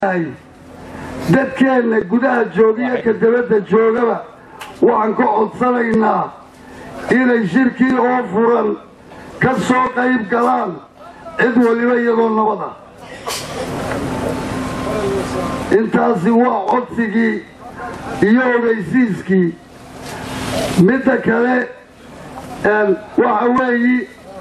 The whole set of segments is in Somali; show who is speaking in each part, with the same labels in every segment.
Speaker 1: dadkeenna gudaha joogiyo ka dabadda joogaba waxaan ka codsanaynaa inay shirkii oo furan ka soo qayb galaan cid waliba iyadoo nabad ah intaasi waa codsigii iyo ogaysiiskii midda kale waxa weeyi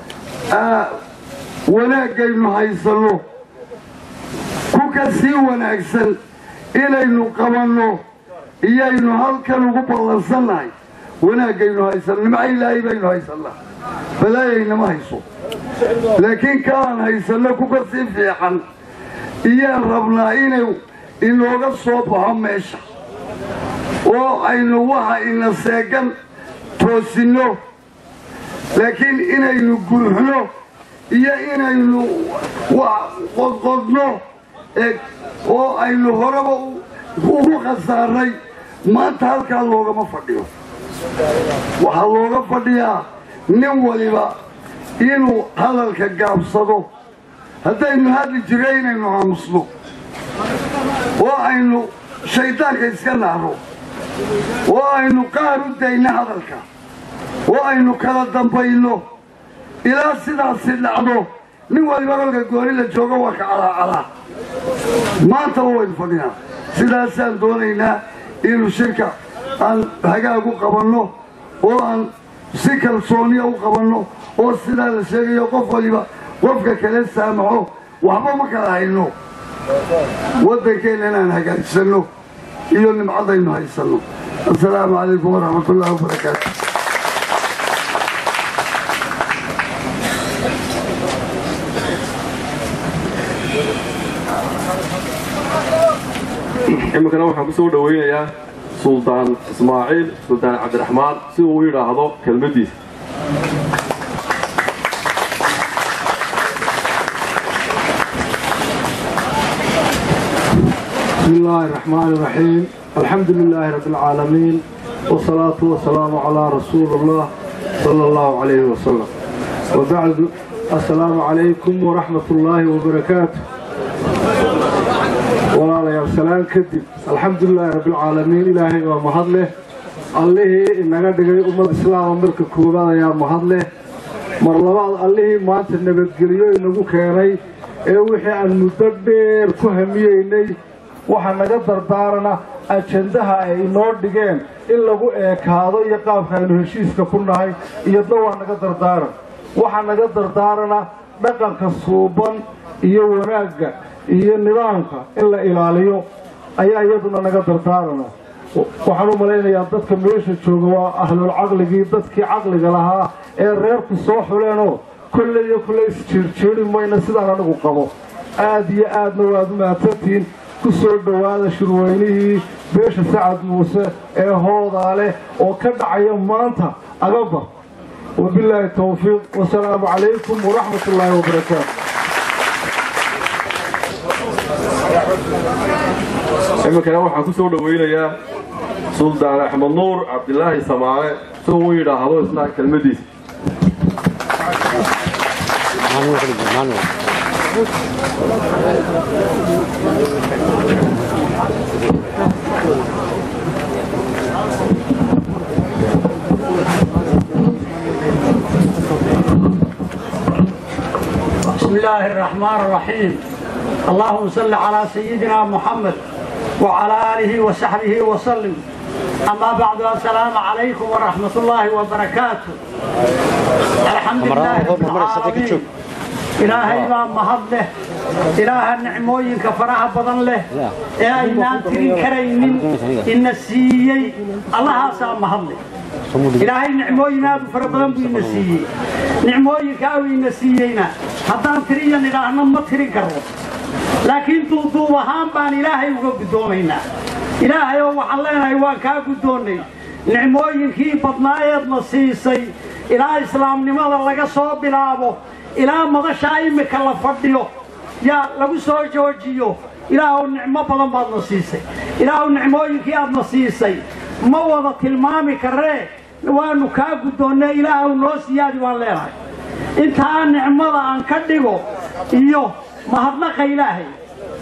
Speaker 1: wanaaggaynu haysanno ku ka sii wanaagsan inaynu qabanno iyaynu halkan ugu ballansannahay wanaaggaynu haysanno nimca ilaahay baynu haysannaa balaayaynama hayso laakiin kaaan haysanno ku ka sii fiican iyaan rabnaa inuu inooga soo baxo meesha oo aynu waxa ina seegan toosinno laakiin inaynu guuxno iyo inaynu qodqodno oo aynu horeba ugu khasaarnay maanta halkaa loogama fadhiyo waxaa looga fadhiyaa nin waliba inuu hadalka gaabsado haddaynu hadli jirro inaynu aamusno oo aynu shayddaanka iska naarno oo aynu qaar u dayno hadalka oo aynu kala dambayno ilaa sidaasi dhacdo nin waliba kolka gooni la joogo waa ka calaacalaa maantaba waynu fadhinaa sidaasaan doonaynaa inuu shirka aan hagaag u qabanno oo aan si kalsooniya u qabanno oo sidaa la sheegayo qof waliba qofka kale saamaxo waxba ma kala hayno waddankeenna inaan hagaajsanno iyo nimcadaynu haysanno assalaamu calaykum waraxmat ullahi wabarakaatu
Speaker 2: iminkana waxaan ku soo dhowaynayaa suldaan ismaaciil suldaan cabdiraxmaan si uu yidhaahdo kelmaddiisa
Speaker 3: بسم الله الرحمن الرحيم الحمد لله رب العالمين والصلاة والسلام على رسول الله صلى الله عليه وسلم وبعد السلام عليكم ورحمة الله وبركاته walaalayaal salaan kadib alxamdulilaahi rabbilcaalamiin ilaahay waa mahad leh allihii inaga dhigay ummad islaama marka koowaad ayaa mahad leh mar labaad allihii maanta nabadgelyo inagu keenay ee wixii aan muddo dheer ku hamiyeynay waxa naga dardaarana ajandaha ay inoo dhigeen in lagu eekaado iyo qaabka aynu heshiiska ku nahay iyadna waa naga dardaaran waxa naga dardaarana dhaqanka suuban iyo wanaagga iyo nidaamka in la ilaaliyo ayaa iyaduna naga dardaarana waxaan u malaynayaa dadka meesha jooga waa ahlul caqligii dadkii caqliga lahaa ee reerku soo xuleenoo kolley iyo kolley isjiirjiiri mayna sidaan anigu qabo aad iyo aadna waad u mahadsantihiin ku soo dhowaada shirweynihii beesha sacad muuse ee hoodaa leh oo ka dhacaya maanta agabar wabilaahi towfiiq wasalaamu calaykum waraxmat ullaahi wabarakaatu
Speaker 2: iminkana waxaan ku soo dhowaynayaa suldaan axmed nuur cabdilaahi samaale si uu yidhaahdo isna kelmaddiisa
Speaker 4: بسم الله الرحمن الرحيم اللهم صل على سيدنا محمد وعلى آله وصحبه وسلم أما بعد السلام عليكم ورحمة الله وبركاته الحمد لله رب العالمين إلهي ما مهد له إله النعموين كفراها بضن له يا إنان ترين كريمين إن السيي الله سا مهد له إلهي نعموين هذا فربضن بي نسيي نعموين كاوي نسيينا هدان تريان إلهنا ما ترين كرو laakiin duuduub ahaan baan ilaahay uga guddoomaynaa ilaahay oo waxaan leenahay waan kaa guddoonnay nicmooyinkii badnaayeedna siisay ilaa islaamnimada laga soo bilaabo ilaa madashaa immika la fadhiyo yaa lagu soo joojiyo ilaahuw nicmo badan baadna siisay ilaahuw nicmooyinkii aadna siisay ma wada tilmaami karree waannu kaa guddoonnay ilaahuw noo siyaadi waan leenahay intaa nicmada aan ka dhigo iyo mahadnaqa ilaahay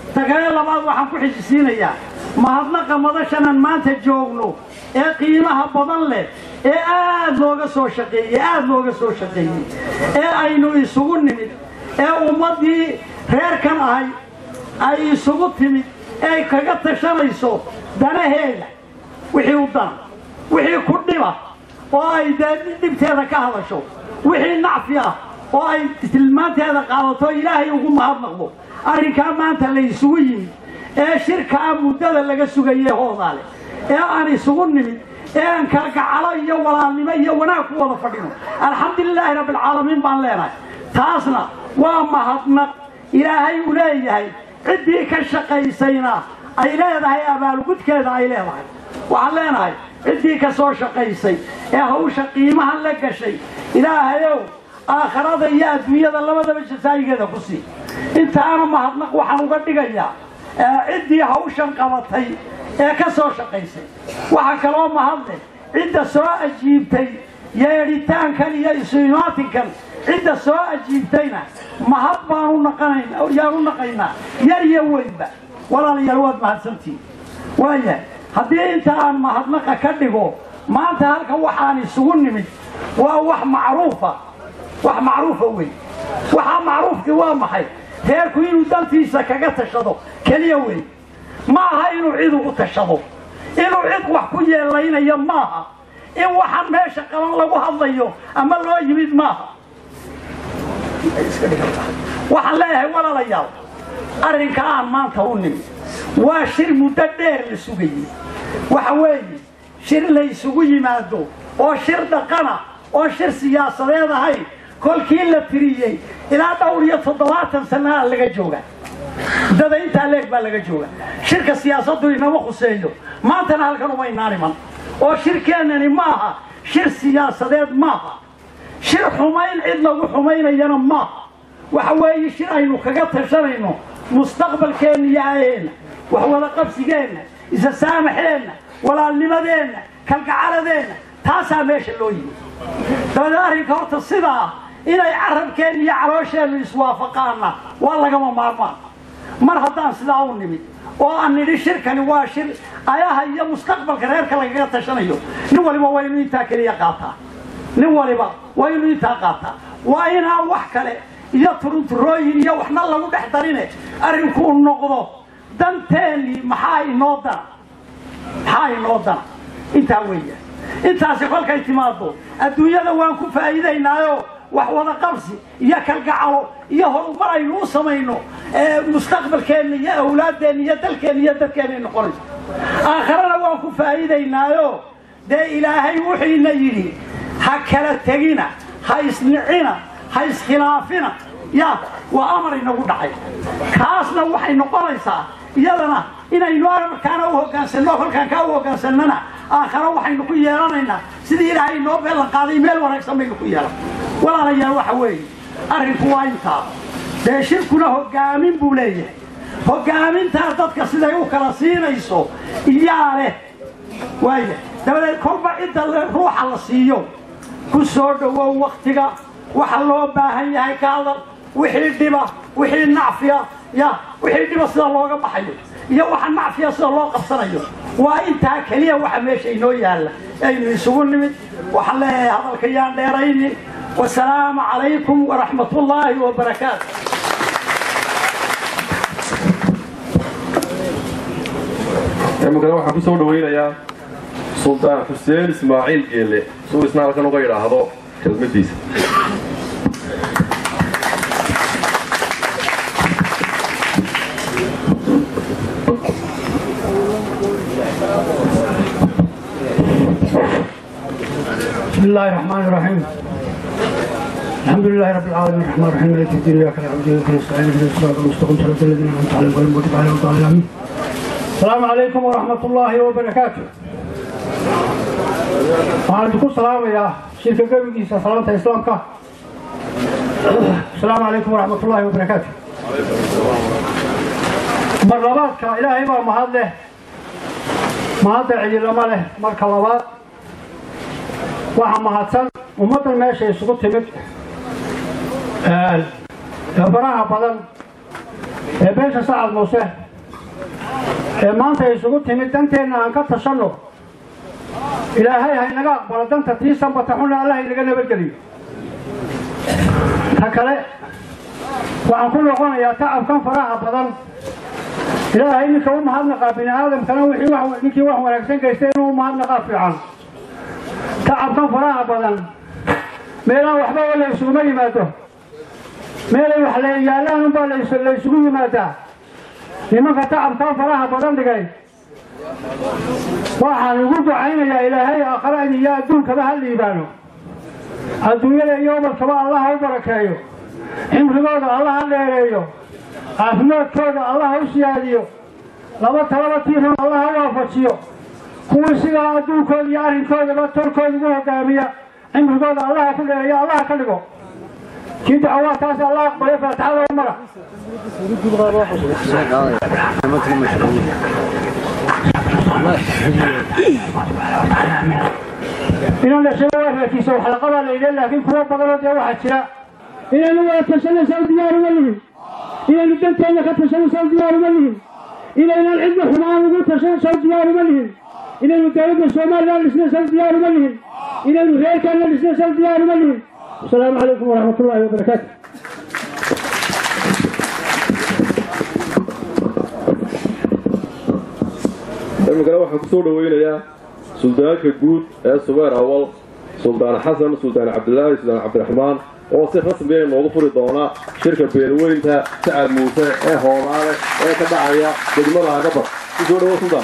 Speaker 4: tagale labaad waxaan ku xijisiinayaa mahadnaqa madashanan maanta joogno ee qiimaha badan leh ee aad looga soo shaqeeyey aad looga soo shaqeeyey ee aynu isugu nimid ee ummaddii reerkan ahay ay isugu timid ee ay kaga tashanayso danaheeda wixii u dana wixii ku dhiba oo ay dee dhibteeda ka hadasho wixii nacfi ah oo ay tilmaanteeda qaadato ilaahay ugu mahadnaqdo arrinkaa maanta la isugu yimid ee shirkaa muddada laga sugaye hoodaale ee aan isugu nimid ee aan kalgacalo iyo walaalnimo iyo wanaag ku wada fadhino alxamdulilaahi rabbilcaalamiin baan leenahay taasna waa mahadnaq ilaahay uu leeyahay ciddii ka shaqaysayna ay leedahay abaalgudkeeda ay leedahay waxaan leenahay ciddii ka soo shaqaysay ee hawsha qiimaha la gashay ilaahayow aakharada iyo adduunyada labadaba jasaayigeeda ku sii intaana mahadnaq waxaan uga dhigayaa ciddii hawshan qabatay ee ka soo shaqaysay waxaa kaloo mahadle cidda soo ajiibtay yeedhitaankan iyo isuimaatinkan cidda soo ajiibtayna mahad baanu naqanaynaa yaanu naqaynaa yar iyo weynba walaalayaal waad mahadsantihin waayahay haddii inta aan mahadnaqa ka dhigo maanta halka waxaan isugu nimid waa wax macruufa wax macruufa wey waxaa macruufkii waa maxay reerku inuu dantiisa kaga tashado keliya wey ma aha inuu cid ugu tashado inuu cid wax ku yeelaynayo maaha in waxaan meesha qaban lagu hadlayo ama loo yimid maaha waxaan leeyahay walaalayaal arrinka aan maanta u nimid waa shir muddo dheer la sugayey waxa weeye shir la ysugu yimaado oo shir dhaqana oo shir siyaasadeed ahayn kolkii la tiriyey ilaa dhowr iyo toddobaatan sanaa laga jooga muddada intaa leeg baa laga jooga shirka siyaasaddu inama khuseeyo maantana halkan uma inaan iman oo shirkeennani maaha shir siyaasadeed maaha shir xumayn cid lagu xumaynayana maaha waxa weeye shir aynu kaga tashanayno mustaqbalkeenna iyo aayeenna wax wada qabsigeenna isa saamaxeenna walaalnimadeenna kalgacaladeenna taasaa meesha loo yimi dabadeed arrinka horta sidaa inay carabkeenna iyo caloosheennu iswaafaqaanna waa lagama maarmaan mar haddaan sidaa u nimid oo aan nidhi shirkani waa shir ayaha iyo mustaqbalka reerka lagaga tashanayo nin waliba waa inuu intaa keliya qaataa nin waliba waa inuu intaa qaataa waa inaan wax kale iyo turunturooyin iyo waxna lagu dhex darine arrinkuu noqdo danteennii maxaa inoo dana maxaa inoo dana intaa weeya intaasi kolkay timaado adduunyada waan ku faa'iidaynaayo wax wada qabsi iyo kalgacalo iyo horumar aynu u samayno mustaqbalkeenna iyo awlaaddeenna iyo dalkeenna iyo dadkeenay noqonayso aakharana waan ku faa'iidaynaayo dee ilaahay wuxiina yidhi ha kala tegina ha isnicina ha iskhilaafina ya waa amar inagu dhacay kaasna waxay noqonaysaa iyadana inaynu amarkaana u hoggaansanno kolkaan kaa u hoggaansanana aakharo waxaynu ku yeelanaynaa sidii ilaahay inoo beellan qaaday meel wanaagsan baynu ku yeelan walaalayaal waxa weeye arrinku waa intaa dee shirkuna hoggaamin buu leeyahay hoggaamintaa dadka siday u kala siinayso iyaa leh waaya dabadeed kolba cidda ruuxa la siiyo ku soo dhowow wakhtiga waxa loo baahan yahay ka hadal wixii dhiba wixii nacfiya ya wixii dhiba sida looga baxayo iyo waxa nacfiya sida loo qabsanayo waa intaa keliya waxa meesha inoo yaalla aynu isugu nimid waxaan leeyahay hadalka yaan dheerayni wasalaamu calaykum waraxmat ullaahi wabarakaatu
Speaker 2: imikana waxaan ku soo dhawaynayaa suldaan xuseen ismaaciil geelle suu isna halkan uga idhaahdo kelmadiisa
Speaker 4: بسم الله الرحمن الرحيم الحمد لله رب العالمين الرحمن الرحيم مالك الدين اياك نعبد واياك نستعين اهدنا الصراط المستقيم صراط الذين انعمت عليهم غير المغضوب عليهم ولا الضالين السلام عليكم ورحمه الله وبركاته waxaan idinku salaamayaa shirka gebigiisa salaanta islaamka asalaamu calaykum waraxmat ullaahi wabarakaatu mar labaadka ilaahay baa mahad leh mahadda cidilama leh marka labaad waxaa mahadsan ummaddan meesha isugu timid ee faraha badan ee beesha sacad muuse ee maanta isugu timid danteenna aan ka tashanno ilaahay ha inaga aqbalo danta tii sanbata xunna allah inaga nabadgeliyo ta kale waxaan ku noqonayaa tacabkan faraha badan ilaahay ninka u mahadnaqaa bini aadamkana wixii wax ninkii wax wanaagsan gaystay inuu u mahadnaqaa fiican tacabkan faraha badan meelaha waxba oo la isuguma yimaado meelay wax la yaallaan unbaa la isugu yimaadaa nimanka tacabkaa faraha badan dhigay waxaan ugu ducaynayaa ilaahay aakhirada iyo adduunkaba ha liibaano adduunyada iyo ubadkaba allah ha u barakeeyo cimrigooda allah ha dheereeyo caafimaadkooda allah ha u siyaadiyo laba talaba tiirun allah ha waafajiyo kuwii sidaa adduunkooda iyo arrinkoodaba torkooda ugu hogaamiya cimrigooda allah ha ku dheereeyo allah ha ka dhigo kii dacawaadkaas allah aqbalay faatixada u mara inaan dhashay waa raakiisa waxlaqabaa la yidhi laakiin kuwa badanoo dee waxaa jira
Speaker 5: inaynu wada tashanaysaa diyaar uma lihin inaynu danteenna ka tashanaysaa diyaar uma lihin inaynaan cidna xumaan ugu tashanaysaa diyaar uma lihin inaynu dowladda somalilan dhisnaysaa diyaar uma lihin inaynu reerkaanna dhisnaysaa diyaar uma lihin asalaamu calaykum waraxmat ullaahi wabarakaatu
Speaker 2: imikana waxaan kusoo dhaweynayaa suldaanka guud ee subeer awal suldaan xasan suldaan cabdilaahi suldaan cabdiraxmaan oo si rasmiya noogu furi doona shirka beelweynta sacad muuse ee hoolaale ee ka dhacaya degmada agabar kusoo dhawo suldaan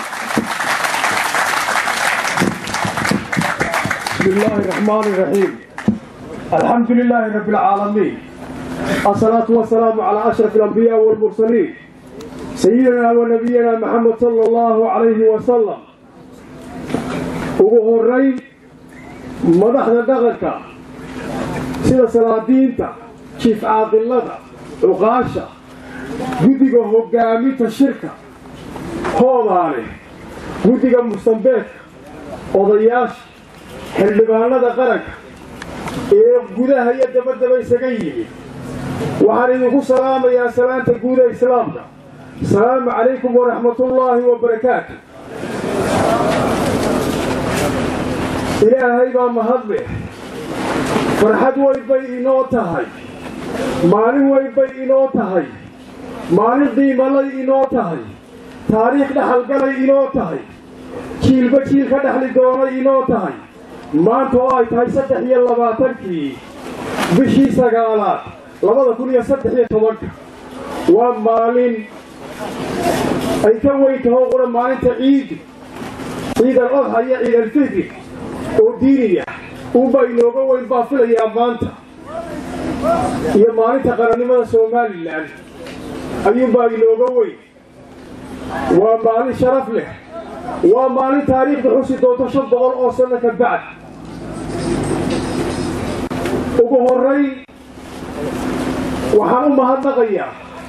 Speaker 3: بسم الله الرحمن الرحيم الحمد لله رب العالمين الصلاة والسلام على أشرف الأنبياء والمرسلين سيدنا ونبينا محمد صلى الله عليه وسلم ugu horeyn madaxda dhaqanka sida salaadiinta jiif caaqilada cuqaasha guddiga hogaaminta shirka hoodaale guddiga mustambeedka odayaasha xildhibaanada qaranka ee gudaha iyo dabadaba isaga yimid waxaan idinku salaamayaa salaanta guuda islaamka asalaamu calaykum waraxmatullaahi wabarakaatu ilaahay baa mahadle farxad weyn bay inoo tahay maalin weyn bay inoo tahay maalin qiimalay inoo tahay taariikh dhaxalgalay inoo tahay jiilba jiil ka dhexli doonay inoo tahay maanta oo ay tahay saddex iyo labaatankii bishii sagaalaad labada kun iyo saddex iyo tobanka waa maalin ay ka weyn taho qura maalinta ciidi ciid al adxa iyo ciid alfitri oo diiniya uunbaa inooga weyn baa filayaa maanta iyo maalinta qarannimada somalilan ayuunbaa inooga weyn waa maalin sharaf leh waa maalin taariikhda xusi doonto shan boqol oo sanno ka bacd ugu horrayn waxaan u mahadnaqayaa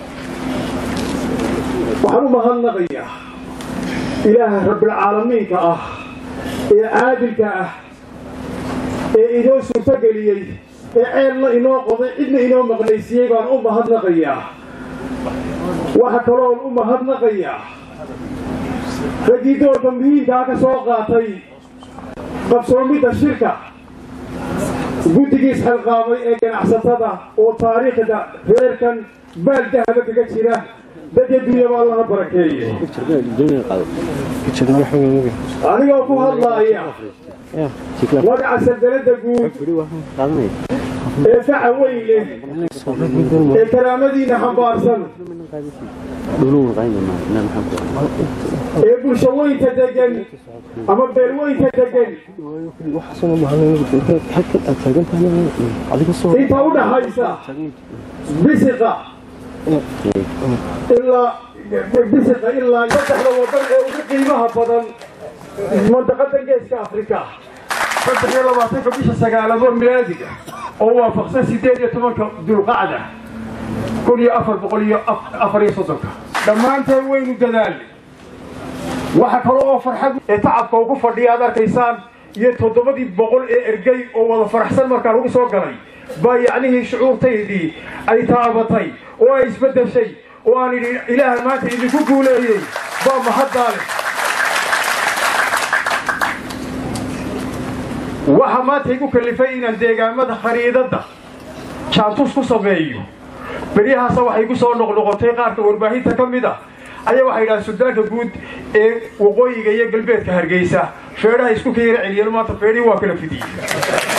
Speaker 3: waxaan u mahadnaqayaa ilaaha rabbilcaalamiinka ah ee caadilka ah ee inoo suurtogeliyey ee ceelna inoo qoday cidna inoo maqnaysiiyey baan u mahadnaqayaa waxa kaloon u mahadnaqayaa raggii doorka muhiimkaa ka soo qaatay qabsoomidda shirka guddigiis xilqaamay ee ganacsatada oo taariikhda reerkan baal dahaba kaga jira dadya dunyaba allaha barakeeye anigoo ku hadlaaya magaca sandaladda guud ee faca weyn leh ee karaamadiina xambaarsan ee bulshaweynta degan ama beelweynta degan inta u dhaxaysa bisiqa ilaa bisiqa ilaa saddexda wadan ee ugu qiimaha badan mandaqada geeska afrika saddex iyo labaatanka bisha sagaalado milaadiga oo waafaqsan sideed iyo tobanka dulqacda kun iyo afar boqol iyo afar iyo soddonka dhammaanteen waynu dadaalnay waxa kale oo farxad ee tacabka ugu fadhiya aad arkaysaan iyo toddobadii boqol ee ergey oo wada faraxsan markaa lagu soo galay baa yacnihii shucuurtaydii ay taabatay oo ay isbeddeshay
Speaker 6: oo aan idhi ilaahay maanta idinku guuleeyey baa mahaddaale waxa maanta igu kallifay inaan deegaamada khariidadda jaantus ku sameeyo beryahaasa waxay igu soo noqnoqotay qaarka warbaahinta ka mid ah ayaa waxay yidhahaan suldaanka guud ee waqooyiga iyo galbeedka hargeysa feedhaha isku ka yara celiyeen maanta feedhii waa kala fidiyey